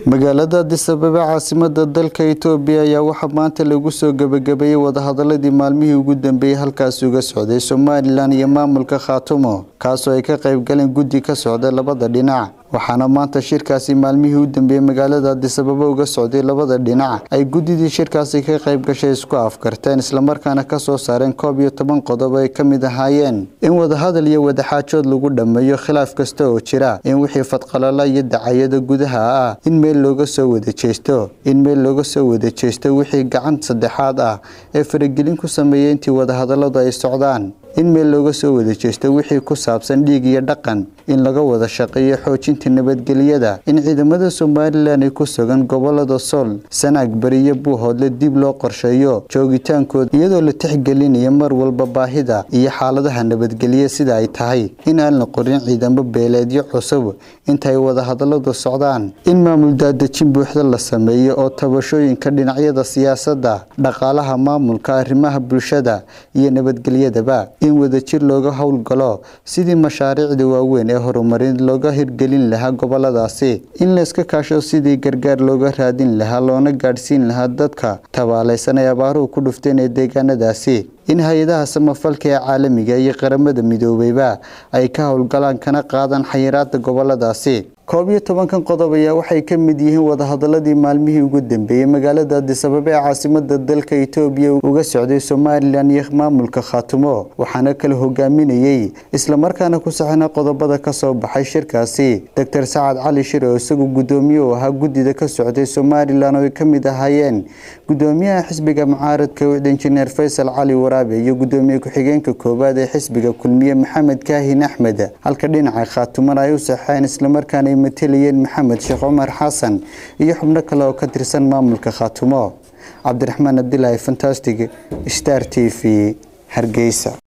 magaalada addis ababa caasimada dalka itoobiya ayaa waxaa maanta lagu soo gebagabeeyey wadahadaladii maalmihii ugu dambeeyey halkaasi uga socday somalilan iyo maamulka khaatumo kaasoo ay ka qaybgaleen guddi ka socda labada dhinac waxaana maanta shirkaasi maalmihii u dambeeyey magaalada addis ababa uga socday labada dhinac ay guddidii shirkaasi ka qayb gashay isku afkarteen islamarkaana kasoo saareen koob iyo toban qodob ay ka mid ahaayeen in wadahadal iyo wadaxaajood lagu dhammeeyo khilaaf kasta oo jira in wixii fadqalala iyo dacayada gudaha ah in meel looga soo wada jeesto in meel looga soo wada jeesto wixii gacan saddexaad ah ee faragelin ku sameeyay intii wadahadaladu ay socdaan in meel looga soo wada jeesto wixii ku saabsan dhiig iyo dhaqan in laga wada shaqeeyo xoojinta nabadgelyada in ciidamada somalilan ay ku sugan gobolada sool sanaag bariyo buuhoodle dib loo qorsheeyo joogitaankooda iyadoo la tixgelinayo mar walba baahida iyo xaaladaha nabadgelya sida ay tahay in aan la qorin ciidamo beeleedyo cusub inta ay wadahadaladu socdaan in maamul daadejin buuxda la sameeyo oo tabashooyinka dhinacyada siyaasadda dhaqaalaha maamulka arrimaha bulshada iyo nabadgelyadaba in wadajir looga howlgalo sidii mashaariicda waaweyn ee horumarin looga hirgelin lahaa goboladaasi in layska kaasho sidii gargaar looga raadin lahaa loona gaadhsiin lahaa dadka tabaalaysan ay abaaruhu ku dhufteen ee deegaanadaasi in hay-adaha samafalka ee caalamiga iyo qaramada midoobeyba ay ka howlgalaan kana qaadaan xayiraada goboladaasi koob iyo tobankan qodob ayaa waxay ka mid yihiin wadahadaladii maalmihii ugu dambeeyey magaalada addis ababa ee caasimada dalka itoobiya uga socday somalilan iyo maamulka khaatumo waxaana kala hogaaminayey islamarkaana ku saxina qodobada kasoo baxay shirkaasi doctor sacad cali shir oo isagu gudoomiye u ahaa guddida ka socday somalilan oo ay ka mid ahaayeen gudoomiyaha xisbiga mucaaradka injineer faysal cali waraabe iyo gudoomiye ku-xigeenka koowaad ee xisbiga kulmiye maxamed kaahin axmed halka dhinaca khaatumana ay u saxeen islamarkaana ay matalayeen maxamed sheekh cumar xasan iyo xubno kale oo ka tirsan maamulka khaatumo cabdiraxmaan abdilaahi fantastic star t v hargeysa